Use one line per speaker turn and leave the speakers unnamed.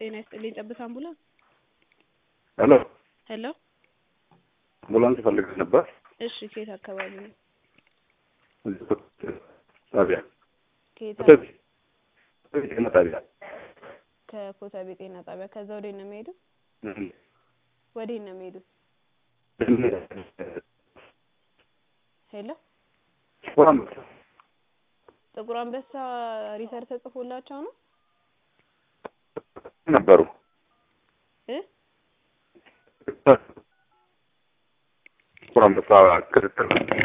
ጤና ይስጥልኝ ጠብታ አምቡላንስ
ሄሎ
ሄሎ
አምቡላንስ ፈልገህ ነበር?
እሺ ከየት አካባቢ ነው
እዚህ ጣቢያ
ከየት
ኮተቤ ኮተቤ ጤና ጣቢያ
ከኮተቤ ጤና ጣቢያ ከዛ ወዴት ነው የሚሄዱት
እም።
ወዴት ነው የሚሄዱት ሄሎ
ጥቁር አንበሳ
ጥቁር አንበሳ ሪፈር ተጽፎላቸው ነው
ነበሩ
እ
ጥቁር አንበሳ ክትትል